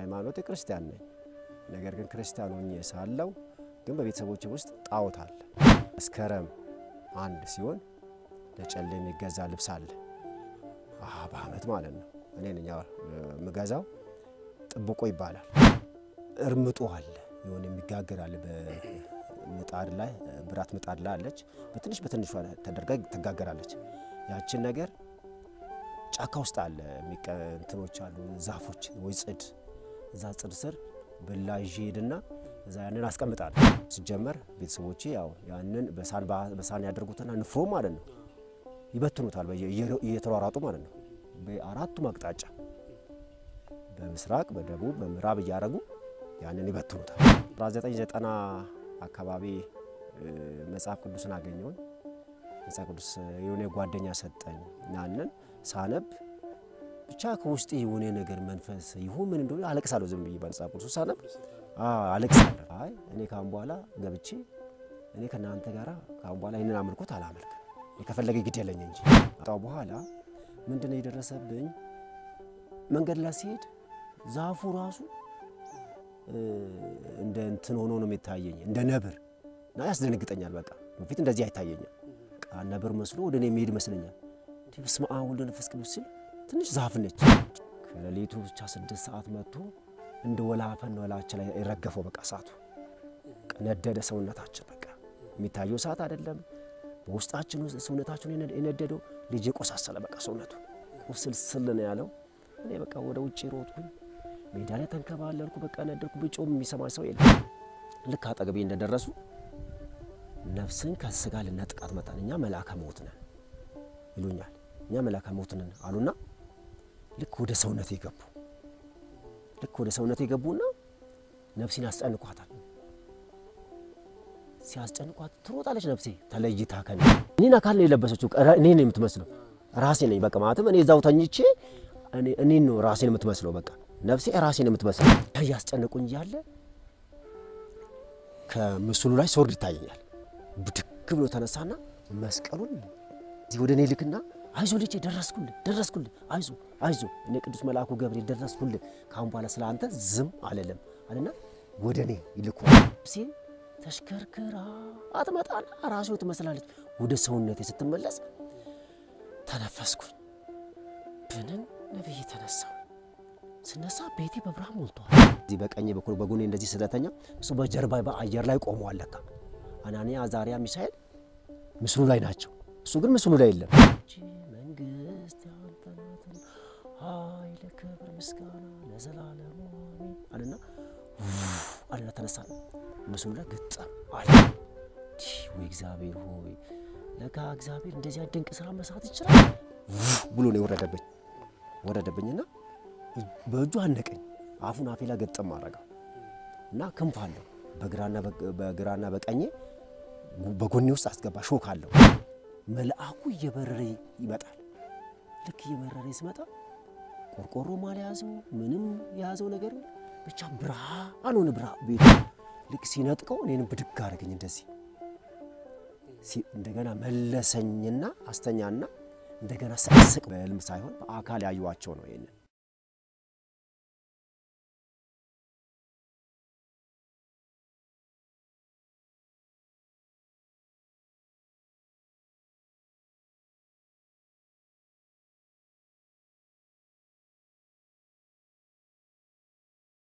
ሃይማኖት ክርስቲያን ነኝ። ነገር ግን ክርስቲያን ሆኜ ሳለው ግን በቤተሰቦች ውስጥ ጣዖት አለ። መስከረም አንድ ሲሆን ለጨሌ የሚገዛ ልብስ አለ። በአመት ማለት ነው። እኔ ነኝ የምገዛው። ጥብቆ ይባላል። እርምጦ አለ፣ የሆነ የሚጋገር አለ። በምጣድ ላይ ብራት ምጣድ ላይ አለች። በትንሽ በትንሿ ተደርጋ ትጋገራለች። ያችን ነገር ጫካ ውስጥ አለ እንትኖች አሉ ዛፎች ወይ ጽድ፣ እዛ ጽድ ስር ብላ ይዤ ሄድና እዛ ያንን አስቀምጣለሁ። ሲጀመር ቤተሰቦቼ ያው ያንን በሳህን ያደርጉትና ንፍሮ ማለት ነው ይበትኑታል፣ እየተሯሯጡ ማለት ነው በአራቱም አቅጣጫ በምስራቅ፣ በደቡብ፣ በምዕራብ እያደረጉ ያንን ይበትኑታል። 1990 አካባቢ መጽሐፍ ቅዱስን አገኘውን። መጽሐፍ ቅዱስ የሆነ ጓደኛ ሰጠኝ። ያንን ሳነብ ብቻ ከውስጤ የሆነ ነገር መንፈስ ይሁን ምን እንደሆነ አለቅሳለሁ። ዝም ብዬ መጽሐፍ ቅዱስ ሳነብ አለቅሳለሁ። አይ እኔ ካሁን በኋላ ገብቼ እኔ ከእናንተ ጋር ካሁን በኋላ ይህንን አምልኮት አላመልክም፣ ከፈለገ ግድ የለኝ እንጂ ጣው በኋላ ምንድን ነው የደረሰብኝ? መንገድ ላይ ሲሄድ ዛፉ ራሱ እንደ እንትን ሆኖ ነው የሚታየኝ፣ እንደ ነብር እና ያስደነግጠኛል። በቃ በፊት እንደዚህ አይታየኝም። ነብር መስሎ ወደ እኔ የሚሄድ ይመስለኛል። በስመ አብ ወወልድ ወመንፈስ ቅዱስ ሲል ትንሽ ዛፍ ነች። ከሌሊቱ ብቻ ስድስት ሰዓት መጥቶ እንደ ወላፈን ነው እላችን ላይ የረገፈው። በቃ እሳቱ ነደደ። ሰውነታችን በቃ የሚታየው እሳት አይደለም፣ በውስጣችን ሰውነታችን የነደደው ልጅ የቆሳሰለ በቃ ሰውነቱ ቁስልስል ነው ያለው። እኔ በቃ ወደ ውጭ ሮጥኩኝ፣ ሜዳ ላይ ተንከባለልኩ። በቃ ነደድኩ። ብጮም የሚሰማኝ ሰው የለም። ልክ አጠገቤ እንደደረሱ ነፍስን ከስጋ ልነጥቃት መጣን። እኛ መልአከ ሞት ነን ይሉኛል። እኛ መልአከ ሞት ነን አሉና ልክ ወደ ሰውነት የገቡ ልክ ወደ ሰውነት የገቡና ነፍሴን ያስጨንቋታል። ሲያስጨንቋት ትሮጣለች። ነፍሴ ተለይታ ከኔ እኔን አካል ነው የለበሰችው። እኔ ነው የምትመስለው ራሴ ነኝ። በቃ ማለትም እኔ እዛው ተኝቼ እኔን ነው ራሴን የምትመስለው። በቃ ነፍሴ ራሴን የምትመስለው እያስጨነቁኝ እያለ ከምስሉ ላይ ሶርድ ይታየኛል። ብድግ ብሎ ተነሳና መስቀሉን እዚህ ወደ እኔ ልክና አይዞ ልጄ ደረስኩልህ፣ ደረስኩልህ፣ አይዞ አይዞ፣ እኔ ቅዱስ መልአኩ ገብርኤል ደረስኩልህ፣ ካሁን በኋላ ስለ አንተ ዝም አልልም አለና ወደ እኔ ይልኩ ሲ ተሽከርክራ አትመጣና ራሴው ትመስላለች። ወደ ሰውነቴ ስትመለስ ተነፈስኩኝ። ብንን ነብይ ተነሳው። ስነሳ ቤቴ በብርሃን ሞልቷል። እዚህ በቀኝ በኩል በጎኔ እንደዚህ ስለተኛ እሱ በጀርባ በአየር ላይ ቆመዋል። ለካ አናንያ፣ አዛርያ፣ ሚሳኤል ምስሉ ላይ ናቸው። እሱ ግን ምስሉ ላይ የለም። መንግስት ያንተ ናትና ኃይል፣ ክብር፣ ምስጋና ለዘላለሙ አሜን አለና አለና ተነሳ። ምስሉ ላይ ግጠም አለ። ወይ እግዚአብሔር ሆይ ለካ እግዚአብሔር እንደዚያ ድንቅ ስራ መስራት ይችላል ብሎ ነው የወረደብኝ ወረደብኝና በእጁ አነቀኝ። አፉን አፌ ላይ ገጠም አደረገው እና ክንፍ አለው በግራና በቀኜ በጎኔ ውስጥ አስገባ። ሾክ አለው። መልአኩ እየበረረ ይመጣል። ልክ እየበረረ ሲመጣ ቆርቆሮም አልያዘው ምንም የያዘው ነገር ብቻ ብርሃን ሆነ። ብርሃን ቤቱ ልክ ሲነጥቀው እኔንም ብድግ አደረገኝ። እንደዚህ እንደገና መለሰኝና አስተኛና እንደገና ሳስቅ በህልም ሳይሆን በአካል ያዩዋቸው ነው ይሄንን